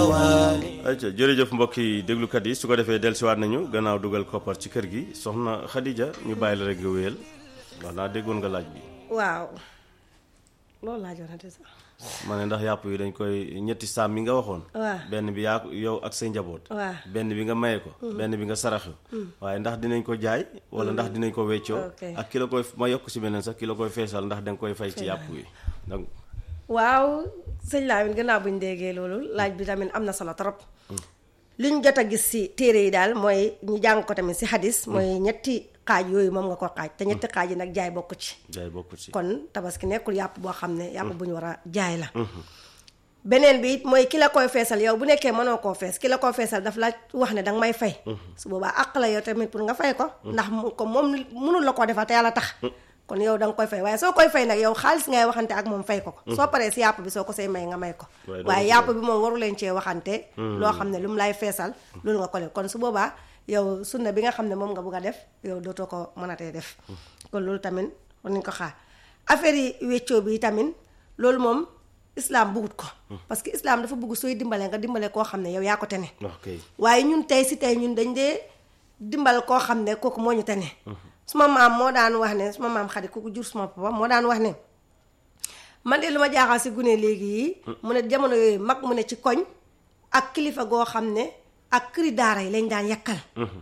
ayca jërëjëf mbokk yi déglukat yi su ko defee dellusiwaat nañu gannaaw dugal koppar ci kër gi soxna Khadija ñu bàyyi la rek nga wéyal wax naa déggoon nga laaj bi waaw loolu laajoon na de sax ma ne ndax yàpp yi dañ koy ñetti saam yi nga waxoon waaw benn bi yaa yow ak say njaboot waaw benn bi nga maye ko benn bi nga saraxe waaye ndax dinañ ko jaay wala ndax dinañ ko weccoo Ok. ak ki la koy ma yokk si beneen sax ki la koy feesal ndax danga koy fay ci yàpp yi donc waaw sëñ Lamine gannaaw bu ñu déggee loolu laaj bi tamit am na solo trop li ñu jot a gis si téere yi daal mooy ñu jàng ko tamit si hadis mooy ñetti xaaj yooyu moom nga ko xaaj te ñetti xaaj yi nag jaay bokk ci jaay bokku ci kon tabaski nekkul yàpp boo xam ne yàpp bu ñu war a jaay la beneen bi it mooy ki la koy feesal yow bu nekkee mënoo koo fees ki la koy feesal daf la wax ne danga may fay su boobaa àq la yow tamit pour nga fay ko ndax mu ko moom mënul la koo defal te yàlla tax kon yow da nga koy fay waaye soo koy fay nag yow xaalis ngay waxante ak moom fay ko ko soo paree si yàpp bi soo ko say may nga may ko Waaye doo waaye ko yàpp bi moom waru leen cee waxante loo xam ne lu mu lay feesal loolu nga ko def kon su boobaa yow sunna bi nga xam ne moom nga bugg a def yow dootoo ko mënatee def kon loolu tamit war nañ ko xaar affaire yi weccoo bi tamit loolu moom islam bugut ko parce que islam dafa bugg sooy dimbale nga dimbale koo xam ne yow yaa ko tene ok waaye ñun tey si tey ñun dañ dee dimbal koo xam ne kooku moo ñu tane suma maam moo daan wax ne suma maam xadi kooku jur suma papa moo daan wax ne man de lu ma jaaxal si gune léegi yi mu ne jamono yooyu mag mu ne ci koñ ak kilifa goo xam ne ak këri daara yi lañ daan yakkal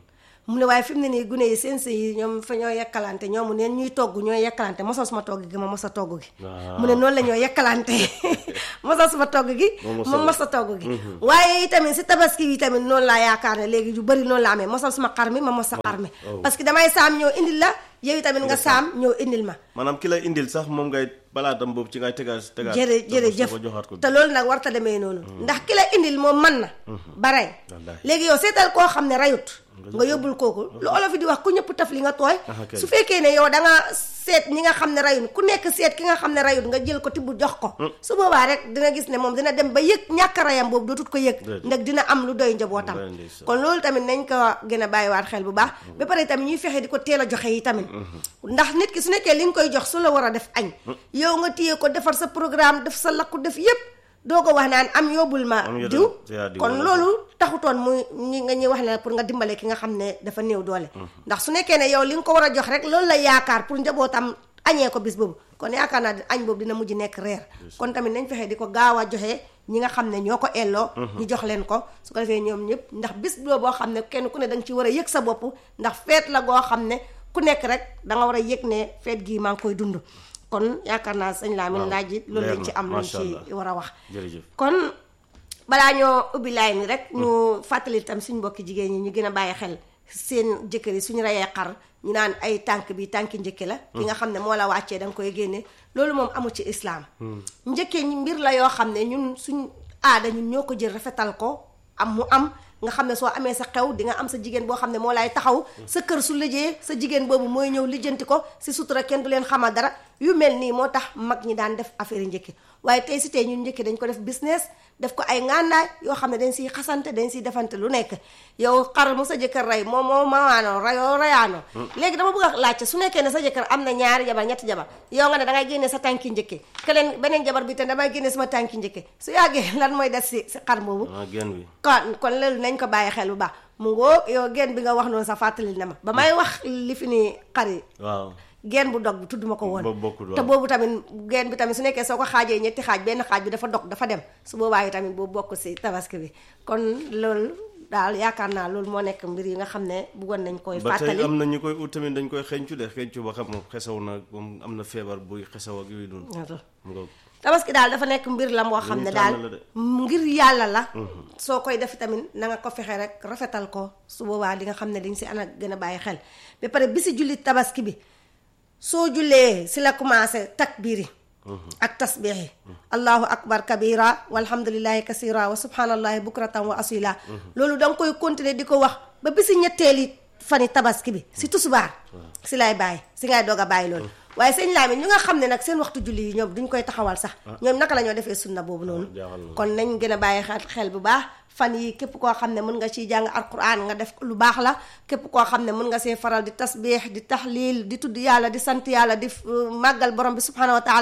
mu ne waaye fi mu ne nii gune yi seen sëy yi ñoom fa ñoo yekkalante ñoomu neen ñuy togg ñooy yekkalante mosal suma togg gi ma mosa togg gi Waaw. mu ne noonu la ñoo yekkalante mosal suma togg gi Moom mosal moom la. mosa togg gi waaye itamit si tabaski yi tamit noonu laa yaakaar ne léegi yu bëri noonu la amee mosal suma xar mi ma mos sa xar mi oh. parce que damay saam ñëw indil la yow tamit nga saam ñëw indil ma maanaam ki lay indil sax moom ngay balaatam boobu ci ngay tegaat tegaat jërë jërëjëf ko joxaat ko te loolu nag warta demee noonu ndax ki la indil moom man na ba rey Wallaahi. léegi yow seetal koo xam ne rayut nga yóbbul kooku lu olof yi di wax ku ñëpp taf li nga tooy Ah, ok. su fekkee ne yow da nga seet ñi nga xam ne rayut ku nekk seet ki nga xam ne rayut nga jël ko tibb jox ko su boobaa rek dina gis ne moom dina dem ba yëg ñàkk rayam boobu dootut ko yëg Déedéet. ndax dina am lu doy njabootam Doy ndeysaan. kon loolu tamit nañ ko gën a bàyyiwaat xel bu baax ba pare tamit ñuy fexe di ko teel a joxe yi tamit ndax nit ki su nekkee li nga koy jox su la war a def añ yow nga téye ko defar sa programme def sa lakku def yépp doo ko wax naan am yóbbul ma Am yóbbul diw te yaa diw kon wala loolu taxutoon muy ñi nga ñuy wax ne pour nga dimbale ki nga xam ne dafa néew doole ndax su nekkee ne yow li nga ko war a jox rek loolu la yaakaar pour njabootam añee ko bis boobu kon yaakaar naa añ boobu dina mujj nekk reer kon tamit nañ fexe di ko gaaw a joxe ñi nga xam ne ñoo ko elloo ñu jox leen ko su ko defee ñoom ñëpp ndax bis boobu boo xam ne kenn ku ne da nga ci war a yëg sa bopp ndax feet la goo xam ne ku nekk rek da nga war a yëg ne feet gii maa ngi koy dund kon yaakaar naa sëñ Lamine waaw, laaj it loolu leer lañ ci na, am luñ macha ci Allah. war a wax jërëjëf kon balaa ñoo ubbi laay ni rek ñu fàttali tam suñ mbokki jigéen ñi ñu gën a bàyyi xel seen jëkkër yi suñu reyee xar ñu naan ay tànk bi tànki njëkke la ki nga xam ne moo la wàccee da nga koy génne loolu moom amu ci islaam njëkkee ñi mbir la yoo xam ne ñun suñ aada ñun ñoo ko jël rafetal ko am mu am nga xam ne soo amee sa xew di nga am sa jigéen boo xam ne moo lay taxaw sa kër su lëjee sa jigéen boobu mooy ñëw lijjanti ko si sutura kenn du leen xamal dara yu mel nii moo tax mag ñi daan def affaire yi njëkki waaye tey si tey ñun njëkki dañ ko def business def ko ay ngàndaay yoo xam ne dañ siy xasante dañ siy defante lu nekk yow xar mu sa jëkkër rey moo moo mawaanoo rayoo rayaanoo léegi dama bëgg a laajte su nekkee ne sa jëkkër am na ñaari jabar ñetti jabar yow nga ne dangay génne sa tànki njëkke keleen beneen jabar bi te damay génne sama tànki njëkke su yàggee lan mooy des si si xar boobu ah genn wi kon kon loolu nañ ko bàyyi xel bu baax mu ngoo yow genn bi nga wax noonu sa fàttali na ma ba may wax li fi ni xar yi waaw geen bu dog bi tudd ma ko woon Boobu bokkul waaw. te boobu tamit geen bi tamit su nekkee soo ko xaajee ñetti xaaj benn xaaj bi dafa dog dafa dem su boobaa yi tamit boobu bokk si tabaski bi kon loolu daal yaakaar naa loolu moo nekk mbir yi nga xam ne bëggoon nañ koy ba tey fàttali am na ñu koy ut tamit dañ koy xeeñcu de xeeñcu ba xam moom xesaw na moom am na feebar buy xesaw ak yooyu noonu mu nga tabaski daal dafa nekk mbir la moo xam ñu ne tànn daal la de. ngir yàlla la soo koy def tamit na nga ko fexe rek rafetal ko su boobaa di nga xam ne dañ si ana gën a bàyyi xel ba pare bi si julli tabaski bi soo jullee si la commencé takbiir yi ak tasbiix yi allahu akbar kabira walhamdulillahi kasira wa subhanallahi bukratan wa asila loolu da nga koy continuer di ko wax ba bisi ñetteeli fani tabaski bi si tusubaar si lay bàyyi si ngay doog a bàyyi loolu waaye sëñ Lamin ñu nga xam ne nag seen waxtu julli yi ñoom duñ koy taxawal sax ñoom naka la ñoo defee sunna boobu noonu jaaxal na. kon nañ gën a bàyyi xel xel bu baax fan yi képp koo xam ne mën nga ciy jàng alquran nga def lu baax la képp koo xam ne mën nga see faral di tasbiix di taxliil di tudd yàlla di sant yàlla di uh, màggal borom bi subhanahu wa taala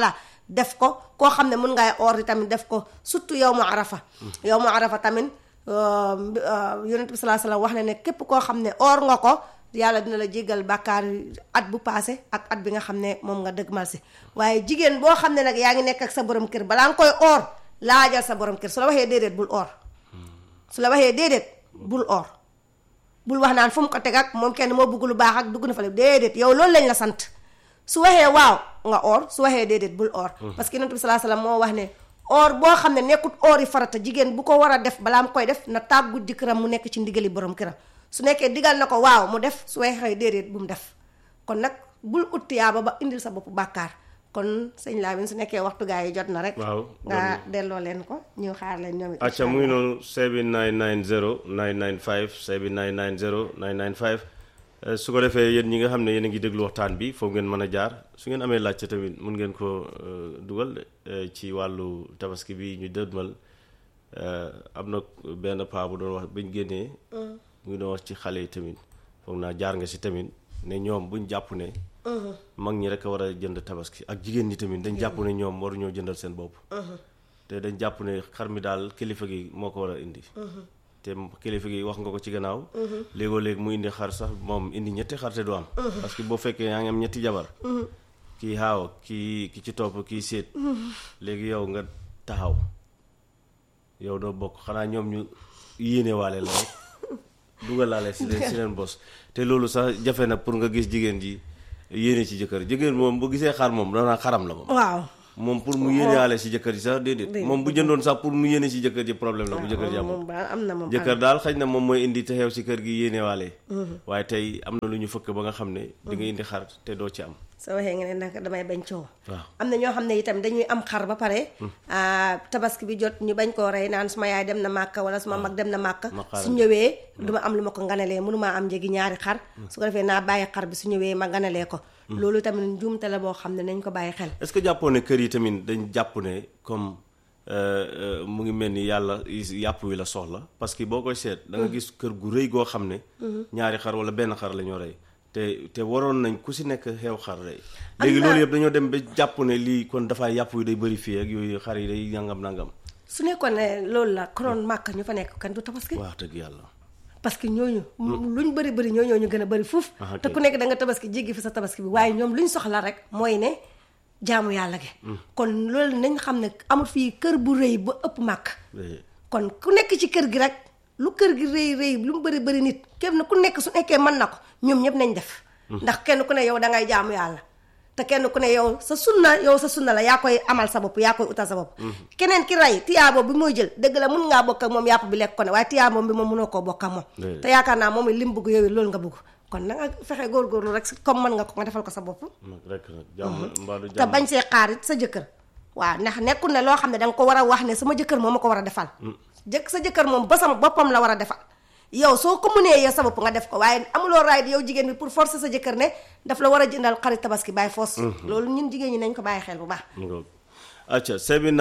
def ko koo xam ne mun ngay or di tamit def ko surtout yow mu arafa yow mu arafa tamit yonent bi salaa salaam wax na ne képp koo xam ne or nga ko yàlla dina la jéggal bàkkaar at bu paase ak at bi nga xam ne moom nga dëgmal si waaye jigéen boo xam ne nag yaa ngi nekk ak sa borom kër balaa nga koy or laajal sa borom kër su la waxee déedéet bul or su la waxee déedéet bul or bul wax naan fu mu ko teg ak moom kenn moo bëgg lu baax ak dugg na fa déedéet yow loolu lañ la sant su waxee waaw nga or su waxee déedéet bul or parce que yonent bi salaa salaam moo wax ne or boo xam ne nekkut or yi farata jigéen bu ko war a def balaa mu koy def na tàggu jëkkëram mu nekk ci ndigali borom këram su nekkee digal na ko waaw mu def su waxee déedéet bu mu def kon nag bul ut tiyaaba ba indil sa bopp bàkkaar kon sëñ Lamine su nekkee waxtu gaa yi jot na rek waaw nga delloo leen ko ñu xaar leen ñoom it acca mu ngi noonu 7990 995 7990 995 su ko defee yéen ñi nga xam ne yéen a ngi déglu waxtaan bi foofu ngeen mën a jaar su ngeen amee laajte tamit mun ngeen ko dugal ci wàllu tabaski bi ñu dëdmal am na benn paa bu doon wax bañ génnee mu ngi doon wax ci xale yi tamit foog naa jaar nga si tamit ne ñoom buñ jàpp ne mag ñi rek a war a jënd tabaski ak jigéen ñi tamit dañ jàpp ne ñoom waruñoo jëndal seen bopp te dañ jàpp ne xar mi daal kilifa gi moo ko war a indi te kilifa gi wax nga ko ci gannaaw léegoo léegi mu indi xar sax moom indi ñetti xar te du am parce que boo fekkee yaa ngi am ñetti jabar kii xaaw kii ki ci topp kii séet léegi yow nga taxaw yow doo bokk xanaa ñoom ñu yéene waale la rek dugalaale si leen si leen bos te loolu sax jafe na pour nga gis jigéen ji yéene ci jëkkër jigéen moom bu gisee xar moom danaa xaram la moom waaw moom pour mu yéenewaale si jëkkër ji sax déedéet moom bu jëndoon sax pour mu yéene si jëkkër ji problème la bu jëkkër jàpp moom ba am na moom jëkkër daal xëy na moom mooy indi te xew si kër gi yéenewaale waaye tey am na lu ñu fëkk ba nga xam ne di nga indi xar te doo ci am soo waxee nga ne nag damay bañ coow waaw am na ñoo xam ne itam dañuy am xar ba pare tabaski bi jot ñu bañ koo rey naan suma yaay dem na màkka wala suma mag dem na màkka ma xaaral. su ñëwee du ma am lu ma ko nganalee mënumaa am njëgi ñaari xar su ko defee naa bàyyi xar bi su ñëwee ma nganalee ko loolu tamit njuumte la boo xam ne nañ ko bàyyi xel est-ce que jàppoo ne kër yi tamit dañ jàpp ne comme euh, euh, mu ngi mel ni yàlla yàpp wi la soxla parce que boo koy seet da nga gis kër gu rëy goo xam ne ñaari xar wala benn xar la ñoo rey te te waroon nañ ku si nekk xew xar rey léegi na- loolu yëpp dañoo dem ba jàpp ne lii kon dafay yàpp wi day bëri fii ak yooyu xar yi day nangam nangam su nekkoon ne loolu la konoon màkka ñu fa nekk kan du tabaski wax dëgg yàlla parce que ñooñu luñ bëri bëri ñoo ñooñu gën a bëri fuuf Ah, ok. te ku nekk da nga tabaski jéggi fi sa tabaski bi waaye ñoom luñ soxla rek mooy ne jaamu yàlla gi kon loolu nañ xam ne amul fii kër bu rëy ba ëpp màkk Eh, kon ku nekk ci kër gi rek lu kër gi rëy rëy lu mu bëri bëri nit kenn ku nekk su nekkee mën na ko ñoom ñëpp nañ def ndax kenn ku ne yow da ngay jaamu yàlla te kenn ku ne yow sa sunna yow sa sunna la yaa koy amal sa bopp yaa koy utal sa bopp keneen ki rey tiyaabo bi mooy jël dëgg la mun ngaa bokk ak moom yàpp bi lekk ko ne waaye tiyaabo bi moom mënoo koo bokk ak moom Déedéet. te yaakaar naa moom it lim bëgg yow it loolu nga bëgg kon na nga fexe góorgóorlu rek comme mën nga ko nga defal ko sa bopp nag rek nag jàmm mbaadu te jàmm bañ see xaar it sa jëkkër waaw ndax nekkul ne loo xam ne da nga ko war a wax ne sama jëkkër moom ma ko war a defal jëkk sa jëkkër moom ba sama boppam la war a defal yow soo ko mënee yow sa bopp nga def ko waaye amuloo raay yow jigéen bi pour forcer sa jëkkër ne daf la war a jëndal xarit tabaski bàyyi foos loolu ñun jigéen ñi nañ ko bàyyi xel bu baax ngoog acca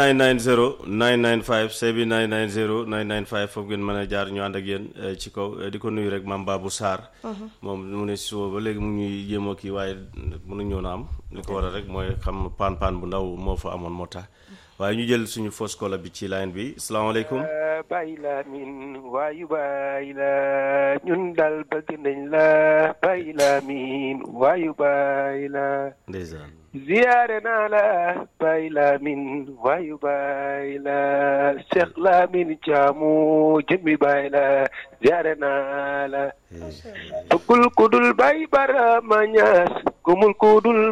7990 995 7990 995 foofu ngeen mën a jaar ñu ànd ak yéen eh, ci kaw eh, di ko nuyu rek maam Babou Sarr moom mu ne si suba ba léegi mu ñuy jéemoo kii waaye mënu ñëw na am li ko waral rek mooy xam paan paan bu ndaw moo fa amoon moo tax waaye ñu jël suñu fausse kola bi ci line bi salaamaaleykum bàyyi la min waayu bàyyi la ñun dal bëgg nañ la bàyyi la min waayu bàyyi la ndeysaan ziyaare naa la bàyyi la min waayu bàyyi la Cheikh Lamin Jaamu jëmmi bàyyi la ziyaare naa la bëggul ku dul bàyyi barama ñaas gumul ku dul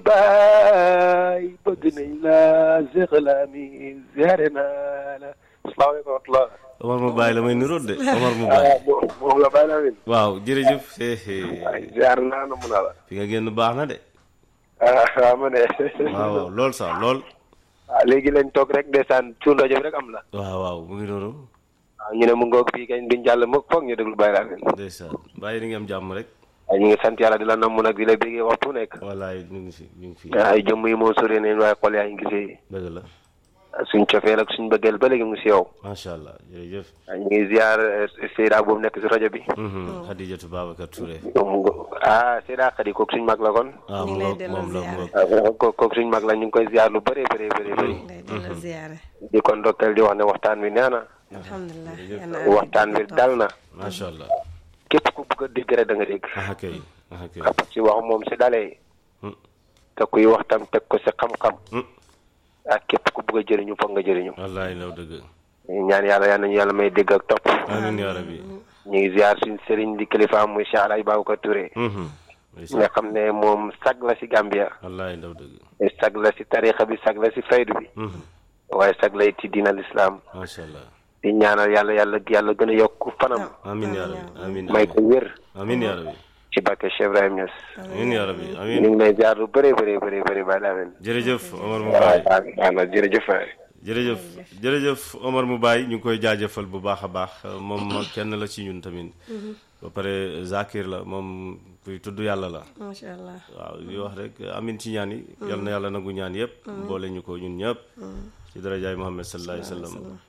bàyyi bëgg nañ la Cheikh Lamin ziyaare naa la asalaamaaleykum wa rahmatulah Omar mu bàyyi la may niroot de Omar mu bàyyi ah moom moom la bàyyi la min waaw jërëjëf eh, eh, ay ziar naa na mun a la fi nga génn baax na de ah waaw ma ne waaw waaw lool sax lool ah léegi lañ toog rek ndeysaan suñu rajo bi rek am la waaw waaw mu ngi noonu waaw ñu ne mu ngoog fii kañ duñ jàll mukk foog ñu déglu bàyyi la min ndeysaan bàyyi ni nga am jàmm rek waaye ñu ngi sant yàlla di la namm nag di la bégee waxtu nekk wallaay ñu ngi fi ñu ngi fi ay jëmm yi moo sori neen waaye xol yaa ngi gisee dëgg la suñ cofeel ak suñ bëggeel ba léegi mu si yow macha allah jërëjëf ñu ngi ziar Seyda boobu nekk si rajo bi Xadijatu Babacar Touré ah Seyda Xadi kooku suñ mag la kon ah ñu mu ngi lay ngoog delloo moom la mu ziyaare. ngoog ah ko kooku suñ mag la ñu ngi koy ziar lu bëree bëree bëri bëri ngay delloo ziyaare di kon ndokkeel di wax ne waxtaan wi nee na alhamdulilah jërëjëf. yal na waxtaan wi dal na macha allah képp ku bëgg a dégg rek da nga dégg ah kay ah kay parce que wax moom si dalee Hmm. te kuy waxtaan teg ko si xam-xam Hmm. ak képp ku bëgg a jëriñu foog nga jëriñu wallaay law dëgg ñaan yàlla yal nañu yàlla may dégg ak topp amiin yaa rabbi ñu ngi ziar suñ sëriñ di kilifaam muy Cheikh Alhaji Babacar Touré Mhm. nga xam ne moom sag la si Gambia wallaay ndaw dëgg sag la si tarixa bi sag la si faydu bi Mhm. waaye sag la it ci diina lislaam macha allah di ñaanal yàlla yàlla yàlla gën a yokk fanam amiin yaa rabbi amiin may ko wér amiin yaa rabbi ci barke Cheikh Ibrahim Niass amiin yaa rabbi ñu amiin ngi lay ziar lu bëree bëree bëri bëri bàyyi laa leen jërëjëf Omar mu waaw baay waaw waaw jërëjëf waay jërëjëf jërëjëf Omar mu baay ñu ngi koy jaajëfal bu baax a baax moom ma kenn la ci ñun tamit ba pare Zakir la moom kuy tudd yàlla la macha allah waaw di wax rek amin ci ñaan yi yal na yàlla nangu ñaan yëpp boole ñu ko ñun ñëpp ci darajaay Muhammad sallallahu alayhi wa sallam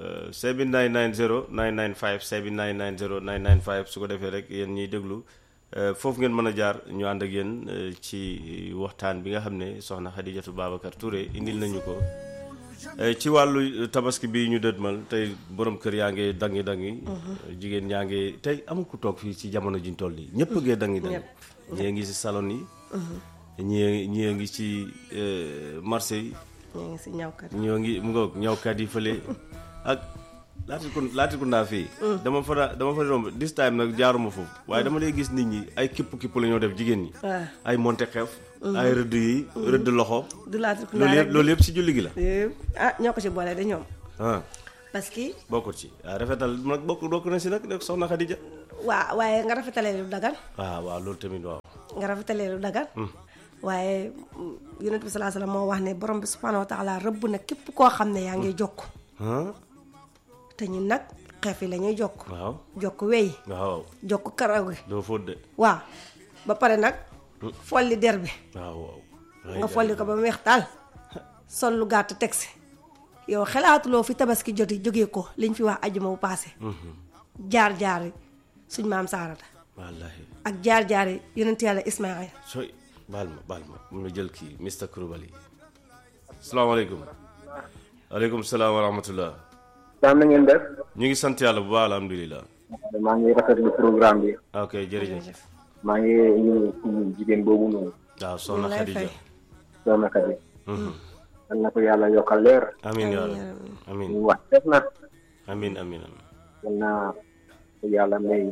7990 995 7990 995 su ko defee rek yéen ñiy déglu euh, foofu ngeen mën a jaar ñu ànd ak yéen euh, ci waxtaan bi nga xam ne soxna Xadijatu Babacar Touré indil nañu ko Eh, ci wàllu tabaski bi ñu dëdmal tey borom kër yaa ngi dangi dangi jigéen ñaa ngi tey amul ku toog fii ci jamono jiñ toll nii ñëpp ngee dangi dangi ñii ngi ci salon yi ñii ñii ngi ci eh, marché yi ñu ngi si ñawkat ñoo ngi mu ngoog ñawkat yi fële ak laati ko laati ko naa fii dama fa da- dama fa romb this time nag jaaruma foofu waaye dama lay gis nit ñi ay kipp kipp la ñoo def jigéen ñi waaw ay monte xeef ay rëdd yi rëdd loxo du laati ku loolu yëpp loolu yëpp si julli gi la ah ñoo ko ci boole de ñoom ah parce que bokkut ci waaw rafetal nag bokk bokk na si nag nag soxna Khadija waa waaye nga rafetalee lu dagan waaw waaw loolu tamit waaw nga rafetalee lu dagan waaye mm, yonent bi salaa salaam moo wax ne borom bi subhanahu wa taala rëbb na képp koo xam ne yaa ngi jokk ah te ñun nag xeef yi la ñuy jokk waaw jokk wey waaw jokk karaw gi doo fóot de waaw ba pare nag folli der bi waaw waaw nga folli ko ba mu weex taal sol lu gàtt teg si yow xelaatuloo fi tabaski joti jógee ko liñ fi wax ajuma bu paase jaar jaar yi suñ maam saarata wallaahi ak jaar jaar yi yonent yàlla ismail sooy baal ma baal ma mun na jël kii Mr Kouroubali salaamaaleykum aleykum salaam wa rahmatullah daam na ngeen def ñu ngi sant yàlla bu baax alhamdulilah maa ngi rafetlu programme bi ok jërëjëf maa ngi ñu suñu jigéen boobu noonu waaw soxna lay Khadija fay. soxna Khady yal na ko yàlla yokkal leer amin yaa rabbi amin ñu wax def na amin amin amin yal na ko yàlla may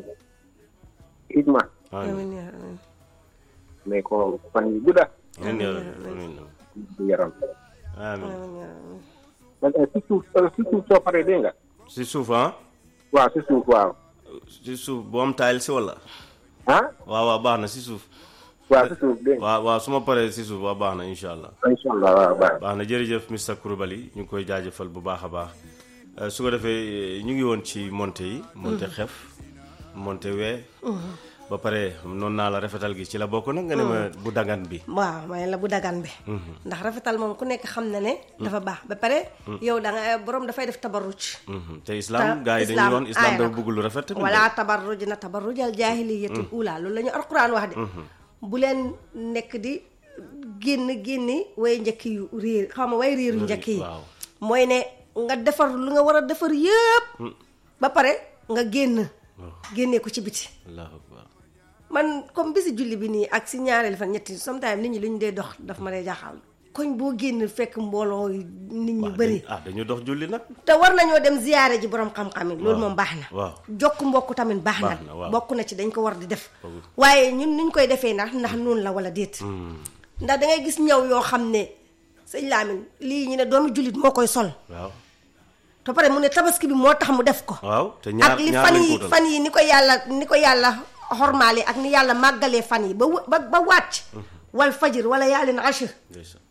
xidma amin amiin yaa amiin may ko fan yu gudda amin yaa rabbi amin bu yaram amin amiin yaa amiin man eh, si suuf eh, si suuf soo paree dégg nga si suuf ah waaw si suuf waaw si suuf bu am taayil si wala ah waaw waaw baax na si suuf waaw si suuf dégg nga waaw waaw su ma paree si suuf waaw baax na incha allah incha allah waaw baax baax na jërëjëf Mr Kouroubali ñu ngi koy jaajëfal bu baax a baax Euh, su ko defee ñu ngi woon ci monté yi monté xef monté wee ba pare noonu naa la rafetal gi ci la bokk nag nga ne ma bu dagan bi waaw may la bu dagan bi ndax rafetal moom ku nekk xam na ne dafa baax ba pare yow da nga borom dafay def tabarruj Mhm. te islam Ta- gars yi dañuy islam woon islam aay na dafa ko. bëgg lu rafet tamit wala tabarruj na tabarrujal jaahiliyatul ula loolu la ñu alquran wax de bu leen nekk di génn génni way njëkk yu réer xam nga way réeru njëkk yi waaw. mooy ne nga defar lu nga war a defar yëpp ba pare nga génn génnee ko ci biti allahu akbar man comme bisi julli bi nii ak si ñaareel fan ñetti sometimes nit ñi lu ñu dee dox daf ma dee jaaxal koñ boo génn fekk mbooloo yi nit ñu bëri ah dañu dox julli nag te war nañoo dem ziyaare ji borom xam-xam yi loolu moom baax na waaw. jokk mbokk tamit baax Baax na, na waaw. bokk na ci dañ ko war di def waaye ñun niñ koy defee ndax ndax noonu la wala déet ndax da ngay gis ñëw yoo xam ne sëñ Lamine lii ñu ne doomu jullit moo koy sol waaw te pare mu ne tabaski bi moo tax mu def ko waaw te ñaar ak li ñaar fan lañ ko yi wutal. fan yi ni ko yàlla ni ko yàlla xormaale ak ni yàlla màggalee fan yi ba w- ba ba wàcc wal fajir wala yaalin ashir Ndeysaan.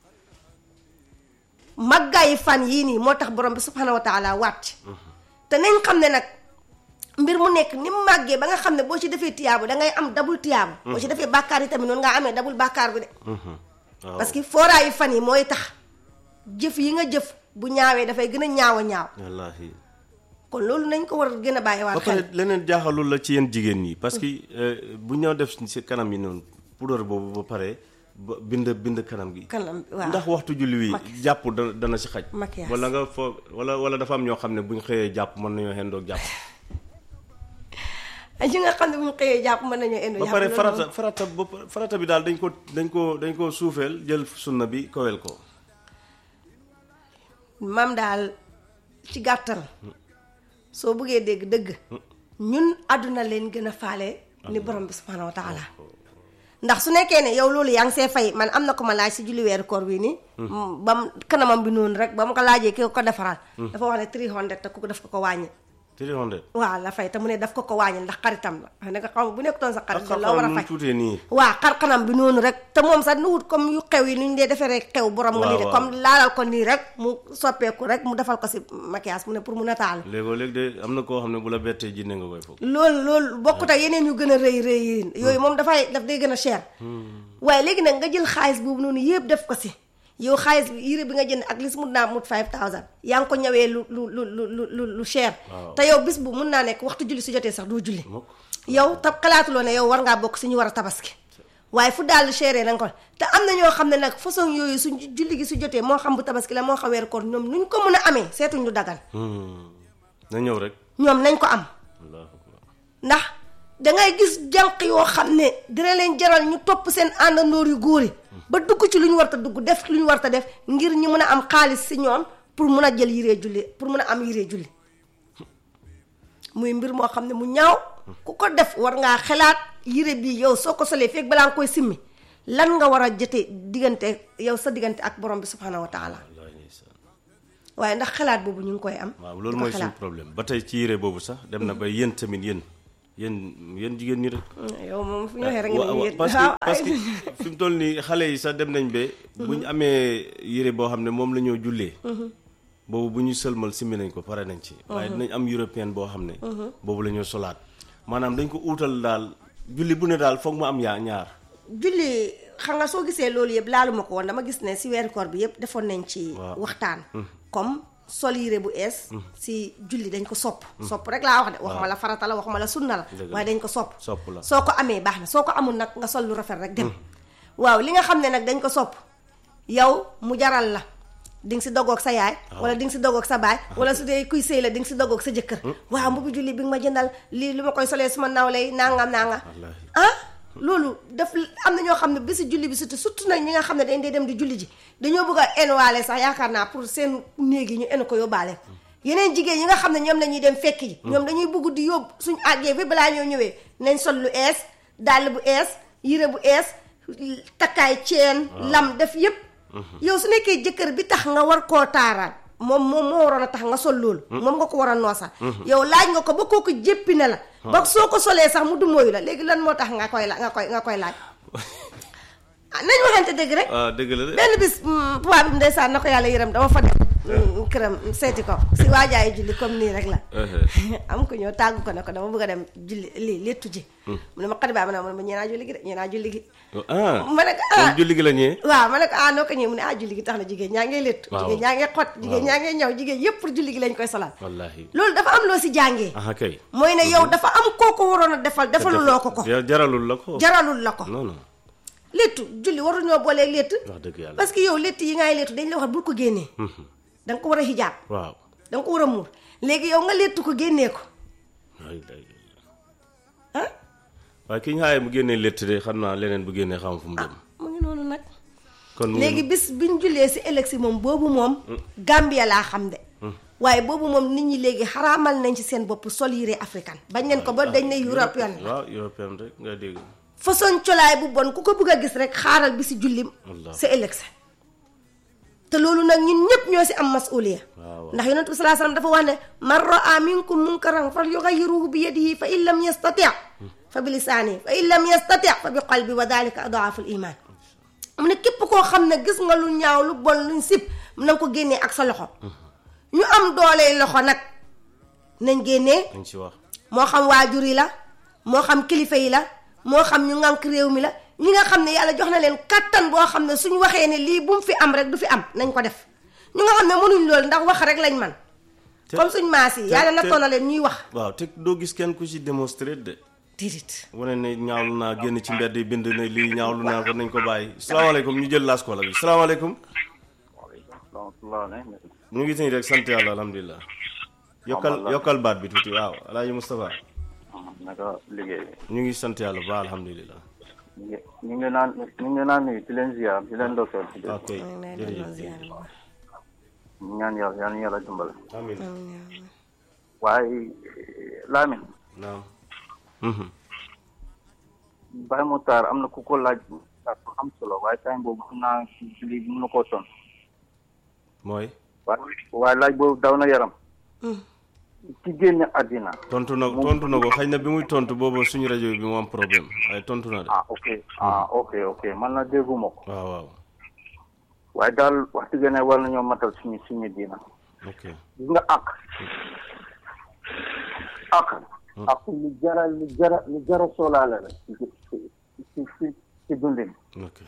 màggaayi fan yii nii moo tax borom bi subhanahu wa taala wàcc te nañ xam ne nag mbir mu nekk ni mu màggee ba nga xam ne boo ci defee tiyaabu da ngay am dabul tiyaabu boo ci defee bàkkaar yi tamit noonu nga amee dabul bàkkaar bi de Mhm. waaw parce que fooraayu fan yi mooy tax jëf yi nga jëf bu ñaawee dafay gën a ñaaw a ñaaw wallaahi kon loolu nañ ko war a gën a bàyyi ba waat pare xel leneen jaaxalul la ci yéen jigéen ñi parce que euh, bu ñëw def si kanam yi noonu poudre boobu ba pare ba bind bind kanam gi kanam waaw ndax waxtu julli wi Maki- jàpp dana dana si xaj Maquillage. wala nga foog wala wala dafa am ñoo xam ne buñ xëyee jàpp mën nañoo xendoog jàpp ay ñi nga xam ne bu ñu xëyee jàpp mën nañoo indi ba jàpp pare loolu farata moom. farata ba farata bi daal dañ ko dañ ko dañ ko suufeel jël sunna bi kowel ko maam daal ci gàttal soo bëggee dégg dëgg ñun àdduna leen gën a faale ni borom bi subhanahu wa taala ndax su nekkee ne yow loolu yaa ngi see fay man am na ko ma laaj si julli weeru koor bii nii ba mu kanamam bi noonu rek ba mu ko laajee ki ko defaral dafa wax ne 300 te ku ko def ko ko wàññi 300 waaw la fay te mu ne daf ko ko wàññi ndax xaritam la wax ne nga xam bu nekkutoon sa xarit ak kon loo war a xam-xam nu fay mu tuutee nii waa xar-xanam bi noonu rek te moom sax nu wut comme yu xew yi nu ñu dee defee rek xew borom nga Waaw, lii de waaw. comme laalal ko nii rek mu soppeeku rek mu defal ko si maquillage mu ne pour mu nataalu léegoo léegi de am na koo xam ne bu la bettee jinne nga koy foog loolu loolu bokkut ak yeneen yu gën a rëy rëy yi yooyu moom dafay daf day gën a cher waaye léegi nag nga jël xaalis boobu noonu yëpp def ko si yow xaalis bi yére bi nga jënd ak lis mun naa mut 5000 yaa ngi ko ñëwee lu lu lu lu lu lu lu cher Waaw. te yow bis bu mun naa nekk waxtu julli su jotee sax doo julli mukk yow tab xalaatuloo ne yow war ngaa bokk si ñu war a tabaski waaye fu daal chéré na nga ko te am na ñoo xam ne nag façon yooyu su julli gi su jotee moo xam bu tabaski la moo xam weeru koor ñoom nuñ ko mën a amee seetuñ lu dagan Hmm. na ñëw rek ñoom nañ ko am allahu akbar ndax dangay gis jànq yoo xam ne dina leen jaral ñu topp seen àndandoor yu góor yi ba dugg ci lu ñu war ta dugg def lu ñu war ta def ngir ñu mën a am xaalis si ñoom pour mun a jël yiree julli pour mun a am yiree julli muy mbir moo xam ne mu ñaaw ku ko def war ngaa xalaat yire bi yow soo ko solee fekk balaa nga koy simmi lan nga war a jotee diggante yow sa diggante ak borom bi subhanahu wa taala wallaahi ndeysaan waaye ndax xalaat boobu ñu ngi koy am waaw di loolu ko mooy suñu xalaat. problème ba tey ci yére boobu sax dem na ba yéen tamit yéen yéen yéen jigéen ñi rek yow moom fu ñu waxee rek nga Wa- ne wa- yéen parce que waaw, parce ay- que fi mu toll nii xale yi sax dem nañ ba bu ñu amee yére boo xam ne moom la ñoo jullee boobu bu ñu sëlmal simmi nañ ko pare nañ ci waaye dinañ am européen boo xam ne boobu la ñoo solaat maanaam dañ ko uutal daal julli bu ne daal foog mu am yaa ñaar julli xam nga soo gisee loolu yëpp laaluma ko woon dama gis ne si weeru koor bi yëpp defoon nañ ci Waaw. waxtaan comme sol yére bu ees si julli dañ ko sopp sopp rek laa wax de waxuma la farata la waxuma la sunna la Dëgg la. waaye dañ ko sopp Sopp la. soo ko amee baax na soo ko amul nag nga sol lu rafet rek dem waaw li nga xam ne nag dañ ko sopp yow mu jaral la di nga si dogoog sa yaay wala di nga si dogoog sa baay wala su dee kuy sëy la di nga si dogoog sa jëkkër waaw mbubu julli bi nga ma jëndal lii lu ma koy solee suma nawle yi nangam nangam wallaahi ah loolu daf am na ñoo xam ne bési julli bi surtout surtout nag ñi nga xam ne dañ dee dem di julli ji dañoo bëgg a enuwaale sax yaakaar naa pour seen néeg yi ñu enu ko yóbbaale yeneen jigéen ñi nga xam ne ñoom la ñuy dem fekk ji ñoom dañuy bëgg di yóbbu suñ àggee bi balaa ñoo ñëwee nañ sol lu ees dàll bu ees yére bu ees takkaay ceen lam def yépp yow su nekkee jëkkër bi tax nga war koo taaraal moom moom moo waroon a tax nga sol loolu moom nga ko war a noosal yow laaj nga ko ba kooku jéppi ne la ba soo ko solee sax mu du mooyu la léegi lan moo tax nga koy la nga koy nga koy laaj ah nañ waxante dëgg rek ah dëgg la de benn bis tubaab bi ndeysaan na ko yàlla yërëm dama fa dem këram seeti ko si waajaayu julli comme nii rek la am ko ñëw tàggu ko ne ko dama bëgg a dem julli lii léttu ji mu ne ma xadi baa ma ne ma ñeenaa julli gi de ñeenaa julli gi ah ma ne ko kon ah julli gi la ñëwee waaw ma ne ko ah noo ko ñëwee mu ne ah julli gi tax na jigéen ñaa ngay léttu Waaw. jigéen ñaa ngay xot jigéen Waaw. ñaa ngay ñëw jigéen yépp pour julli gi lañ koy solal wallaahi loolu dafa am loo si jàngee aha kay mooy ne yow dafa am koo ko waroon a defal defaluloo ko ko Ja- jaralul la ko jaralul la ko non non léttu julli waruñoo boolee létt wax dëgg yàlla parce que yow létt yi ngay léttu dañ la wax bul ko génnee da nga ko war a hijaab waaw da nga ko war a muur léegi yow nga léttu ko génnee ko ay day ah waaye ki ñu xaaye mu génnee létt de xam naa leneen bu génnee xam fu mu dem mu ngi noonu nag kon mu léegi bis biñ jullee si élection moom boobu moom Gambia laa xam de waaye boobu moom nit ñi léegi xaraamal nañ ci seen bopp sol yére africaine bañ leen ko ba dañ ne européen la waaw européen rek nga dégg façon colaay bu bon ku ko bëgg a gis rek xaaral bi si jullim Wallaahi. sa élection te loolu nag ñun ñëpp ñoo si am masuliya waaw. ndax yonent bi salaa salaam dafa wax ne man raa minkum munkaran fal yugayiruhu bi yadihi fa in lam yastati fa bi lisaanihi fa in lam yastati fa bi qalbi wa dalika adaafu l iman mu ne képp koo xam ne gis nga lu ñaaw lu bon luñ sib na nga ko génnee ak sa loxo ñu am doole loxo nag nañ génnee dañ ci wax moo xam waajur yi la moo xam kilifa yi la moo xam ñu ngànk réew mi la ñi nga xam ne yàlla jox na leen kattan boo xam ne suñu waxee ne lii bu mu fi am rek du fi am nañ ko def ñu nga xam ne mënuñ loolu ndax wax rek lañ man Te- comme suñ maas yi te- yàlla te- nattoon na leen ñuy wax waaw te doo gis kenn ku ci démonstré de dirit wane ne ñaawlu naa génn ci mbedd yi bind ne lii ñaawlu naa ko nañ ko bàyyi salaamaaleykum ñu jël laas koola bi salaamaaleykum ñu ngi nii rek sant yàlla alhamdulilah yokkal yokkal baat bi tuuti waaw alaaji Moustapha naka liggéey ñu ngi sant yàlla ba alhamdulilah ñu ngi ñu ngi naan ñu ngi naan nuyu di leen ziar di leen dokkeel ci dëkk ok jërëjëf ñu ñaan yàlla yal na yàlla dimbale amin waaye Lamine naam Mhm. Baye Moutar am na ku ko laaj bu am solo waaye time boobu xam naa lii mën na koo ton mooy waaye waaye laaj boobu daw na yaram ci génne àddina tontu na tontu na ko xëy na bi muy tontu boobu suñu rajo bi mu am problème waaye tontu na de ah ok ah ok ok man na dégguma ko waaw waaw waaye daal wax dëgg ne war nañoo matal suñu suñu diina ok gis nga àq àq àq lu jara lu jara lu jara soolaale la ci ci ci ci ci dundin ok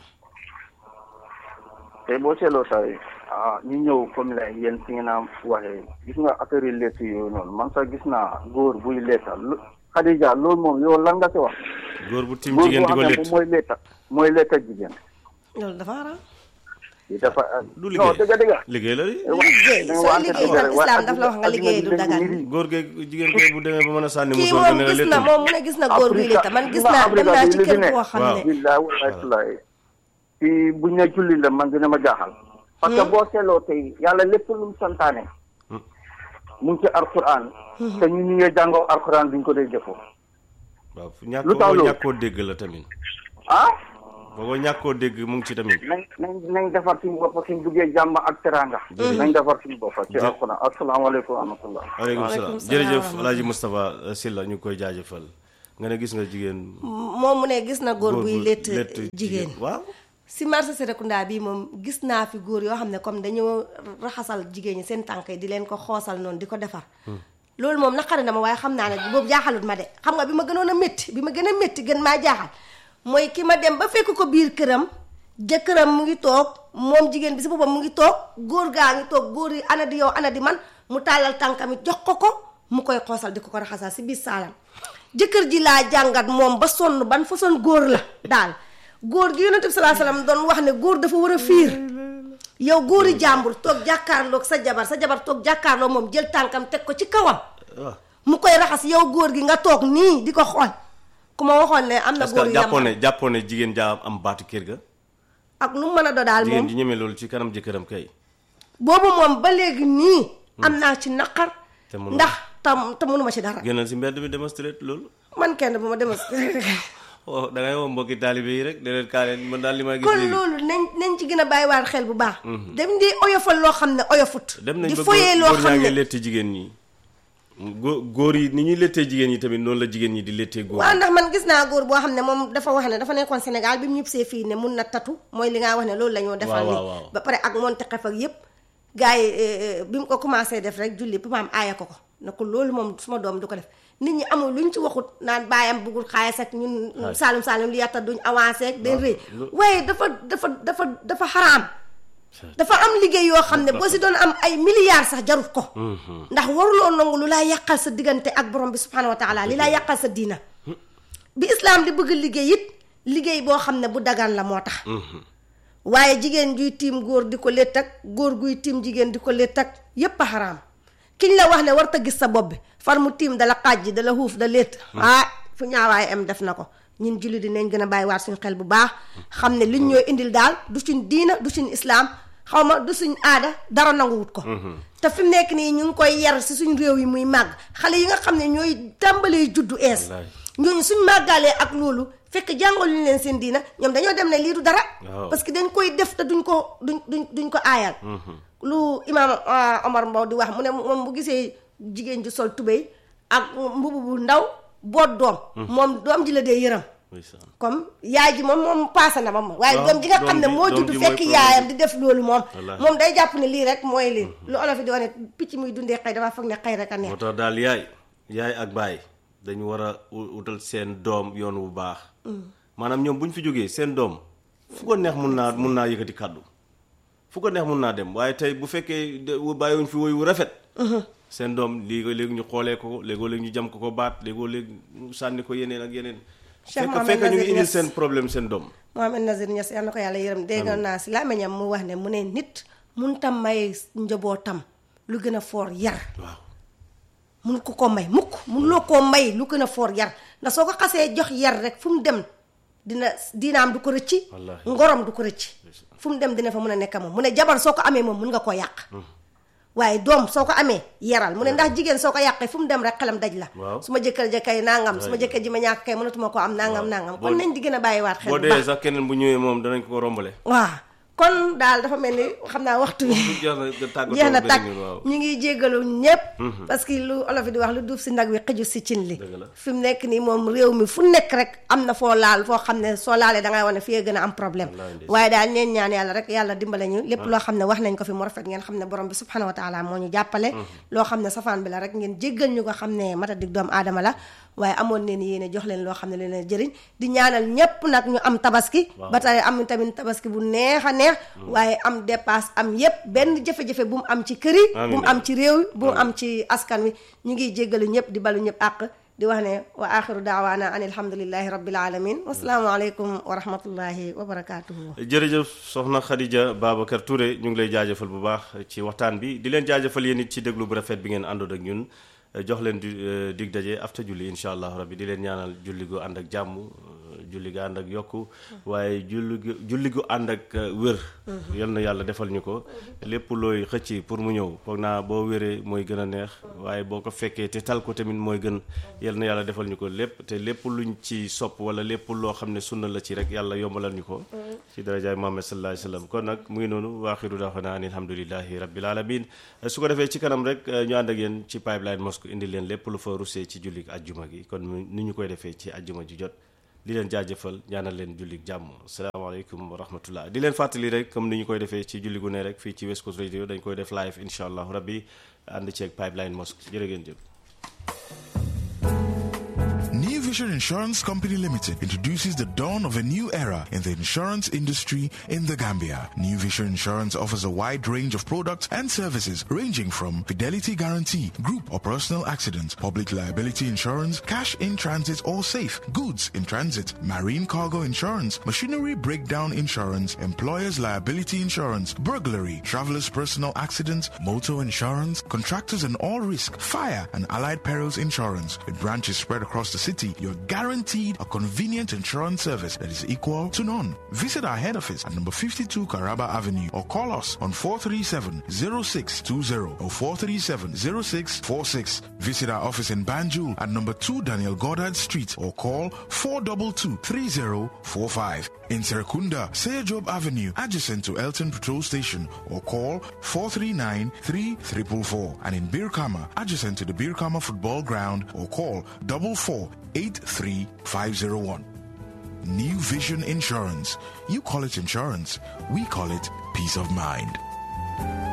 te boo seetloo tay ah ñu ñëw comme la yéen si ngeen a waxee gis nga affaire yi lettu yooyu noonu man sax gis naa góor buy letta lu Khadija loolu moom yow lan nga si wax góor bu tim góor jigéen di boo ko xam ne létt moom mooy letta mooy letta jigéen loolu dafa haram yi dafa du non liggéey dëgg dëgg liggéey la di liggéey soo liggéey tam islam daf la wax nga liggéey du dagan góor geeg jigéen kay bu demee ba mën a sànni kii musoor moom ga ne la gis na léttul moom mu ne gis na góor buy létta man gis naa dem naa ci kër koo xam ne billahi wallahi tallahi fii buñ ne julli la man dina ma jaaxal parce que boo seetloo tey yàlla lépp lu mu santaane mu ngi ci alquran te ñu ñu ngee jàngoo alquran duñ ko dee jëfoo waaw ñàkk Lu tax boo loolu? ñàkkoo dégg la tamit ah boo ñàkkoo dégg mu ngi ci tamit nañ nañ nañ defar suñu bopp suñ buggee jàmm ak teranga nañ defar suñu bopp ci alquran asalaamaaleykum wa rahmatullah waaleykum Waaleykum salaam salaam jërëjëf wa rahmatulah. alaaji Moustapha Sylla ñu ngi koy jaajëfal nga ne gis nga jigéen moom mu ne gis na góor góor buy bu létt létt jigéen waaw si marché Serekunda bii moom gis naa fi góor yoo xam ne comme dañoo raxasal jigéen ñi seen tànk yi di leen ko xoosal noonu di ko defar loolu moom naqari na ma waaye xam naa ne boobu jaaxalut ma de xam nga bi ma gënoon a métti bi ma gën a métti gën maa jaaxal mooy ki ma dem ba fekk ko biir këram jëkkëram mu ngi toog moom jigéen bi si boppam mu ngi toog góor gaa ngi toog góor yi ana di yow ana di man mu tàllal tànkam it jox ko ko mu koy xoosal di ko ko raxasal si biir saalam jëkkër ji laa jàngat moom ba sonn ban façon góor la daal góor gi yonent bi salaa salaam doon wax ne góor dafa war a fiir yow góori jàmbur toog jàkkaarloog sa jabar sa jabar toog jàkkaarloo moom jël tànkam teg ko ci kawam waaw mu koy raxas yow góor gi nga toog nii di ko xool ku ma waxoon ne am na parce góor que yu jàppoon yam ne jàppoon ne jigéen jaa am baatu kër ga ak lu mu mën a do daal jigéen moom ji ñeme loolu ci kanam jëkkëram kay boobu moom ba léegi nii am naa ci naqar Te mënoo- ndax tam te mënuma ci dara génnal si mbedd mi démonstré loolu man kenn bu ma demas oh da ngay woo mbokki taalibe yi rek de leen kaa leen man daal li ma gis kon léegi loolu nañ nañ ci gën a bàyyiwaat xel bu baax dem di oyofal loo xam ne oyofut dem nañ di ba foyee góor loo góor ñaa xam ngi ne létt jigéen ñi góor góor yi ni ñuy léttee jigéen ñi tamit noonu la jigéen ñi di léttee góor waaw yi ndax man gis naa góor boo xam ne moom dafa wax ne dafa nekkoon Sénégal bi mu ñëpp see fii ne mun na tatu mooy li nga wax ne loolu la ñoo defal waaw, ni waaw. ba pare ak monte xef ak yépp gars yi eh, eh, bi mu ko commencé def rek julli bi maam aaya ko ko ne ko loolu moom suma doom du ko def nit ñi amul luñ ci waxut naan baayam buggul xaalis ak ñun Waaw. saalum saalum li yatta duñ avancé ak day waaw, rëy lu- waaye dafa dafa dafa dafa xaraam dafa am liggéey yoo xam ne boo si doon am ay milliards sax jarut ko ndax waruloo nangu lu laa yàqal sa diggante ak borom bi subhanahu wa taala li laa yàqal sa diina bi islaam di bëgg liggéey it liggéey boo xam ne bu dagan la moo tax waaye jigéen juy tiim góor di ko létt ak góor guy tiim jigéen di ko létt ak yépp a xaraam kiñ la wax ne war ta gis sa bopp bi far mu tiim dala xàjji dala xuuf da létt ah fu ñaawaay am def na ko ñun julli dinañ gën a bàyyi waat suñ xel bu baax xam ne liñ ñooy indil daal du suñ diina du suñ islaam xaw ma du suñ aada dara nanguwut ko te fi mu nekk nii ñu ngi koy yar si suñ réew yi muy màgg xale yi nga xam ne ñooy tàmbalee juddu ees Wallaahi. ñooñu suñ màggalee ak loolu fekk jàngaluñ leen seen diina ñoom dañoo dem ne lii du dara Waaw. parce que dañ koy def te duñ ko duñ duñ duñ ko aayal lu imaam ah, Omar Mbow di wax mu ne moom bu gisee jigéen ju sol tubéy ak mbubu bu ndaw boot doom moom doom ji la dee yëram ndeysaan. comme yaay ji moom moom paase na ma moom waaye Waaw, doom ji nga xam ne doom ji- moo doom judd ji mooy fekk problème yaayam bi. di def loolu moom Wallaahi. moom day jàpp ne lii rek mooy lii lu olof yi di wax ne picc muy dundee xëy dafa foog ne xëy rek a neex moo tax daal yaay yaay ak baay dañu war a u- utal seen doom yoon wu baax maanaam ñoom bu ñu fi jógee seen doom fu ko neex mun naa mun naa yëkkati kàddu fu ko neex mun naa dem waaye tey bu fekkee de- bàyyiwuñ fi woy wu rafet seen doom léegoo léegi ñu xoolee ko léegoo léegi ñu jam ko ko baat léegoo léegi ñu sànni ko yeneen ak yeneen Cheikh fekk Mohamed fekk ñu ngi Nazir indil Niass. seen problème seen doom Mohamed Nazir Niass yal na ko yàlla yërëm dégg naa si làmmiñam mu wax ne mu ne nit mun tam may njabootam lu gën a foor yar waaw mun ko ko may mukk mun loo koo may lu gën a foor yar ndax soo ko xasee jox yar rek fu mu dem dina diinaam du ko rëcci Wallaahi. ngorom du ko rëcci fu mu dem dina fa mun a nekk moom mu ne jabar soo ko amee moom mun nga koo yàq waaye doom soo ko amee yaral mu ne ndax jigéen soo ko yàqee fu mu dem rek xelam daj la Waaw. su ma jëkkër ja kay nangam su ma jëkkër ji ma ñàkk kay mënatuma ko am nangam nangam kon nañ di gën a bàyyiwaat xel boo bu dee baax sax keneen bu ñëwee moom danañ ko rombale waaw kon daal dafa mel ni xam naa waxtu bi jeex na nga tàggatoo jeex na beneen tàkk yoon, waaw. ñu ngi jéggalu ñépp parce que lu olof yi di wax lu duuf si ndag wi xëju si cin li Dëgg la. fi mu nekk nii moom réew mi fu nekk rek am na foo laal foo xam ne soo laalee dangay wane fii gën a am problème Wallaahi ndeysaan. waaye daal ñeen ñaan yàlla rek yàlla dimbale ñu lépp loo xam ne wax nañ ko fi mu rafet ngeen xam ne borom bi subhanahu wa taala moo ñu jàppale loo xam ne safaan bi la rek ngeen jéggal ñu ko xam ne matadik doomu aadama la waaye amoon leen yéene jox leen loo xam ne leen jëriñ di ñaanal ñépp nag ñu am tabaski ba tey am tamit tabaski bu neex a neex waaye am dépasse am yépp benn jafe-jafe bu mu am ci kër yi bu mu am ci réew yi bu mu am ci askan wi ñu ngi jéggalu ñëpp di balu ñëpp àq di wax ne wa axiru daawaana an alhamdulillahi rabbil alamin wasalaamu aleykum wa rahmatullahi wa barakatuhu jërëjëf soxna Khadija Babacar Touré ñu ngi lay jaajëfal bu baax ci waxtaan bi di leen jaajëfal yéen it ci déglu bu rafet bi ngeen àndoon ak ñun jox leen di dig daje afta julli incha allah rabbi di leen ñaanal julli gu ànd ak jàmm julli gu ànd ak yokku waaye julli gu julli gu ànd ak wér yal na yàlla defal ñu ko lépp looy xëcc pour mu ñëw foog naa boo wéree mooy gën a neex waaye boo ko fekkee te tal ko tamit mooy gën yal na yàlla defal ñu ko lépp te lépp luñ ci sopp wala lépp loo xam ne sunna la ci rek yàlla yombalal ñu ko ci darajaay Muhammad sallallahu alayhi wa sallam kon nag mu ngi noonu waaxiru daaxana an alhamdulillahi rabbil alamin su ko defee ci kanam rek ñu ànd ak yéen ci pipeline mosque indi leen lépp lu fa rusee ci jullik ajjuma gi kon ni ñu koy defee ci ajjuma ji jot di leen jaajëfal ñaanal leen jullik jàmm salaamaaleykum wa rahmatullah di leen fàttali rek comme ni ñu koy defee ci julli gu ne rek fii ci West Coast Radio dañ koy def live incha allahu rabbi ànd ceeg pipeline mosque jërë ngeen jëf New Vision Insurance Company Limited introduces the dawn of a new era in the insurance industry in the Gambia. New Vision Insurance offers a wide range of products and services ranging from fidelity guarantee, group or personal accident, public liability insurance, cash in transit or safe, goods in transit, marine cargo insurance, machinery breakdown insurance, employer's liability insurance, burglary, traveler's personal accident, motor insurance, contractors and all risk, fire and allied perils insurance. With branches spread across the city, you're guaranteed a convenient insurance service that is equal to none. Visit our head office at number 52 Caraba Avenue or call us on 437-0620 or 437-0646. Visit our office in Banjul at number 2 Daniel Goddard Street or call 422-3045. In Serekunda, Seyajob Avenue, adjacent to Elton Patrol Station or call 439-3444. And in Birkama, adjacent to the Birkama Football Ground or call 4483501. New Vision Insurance. You call it insurance. We call it peace of mind.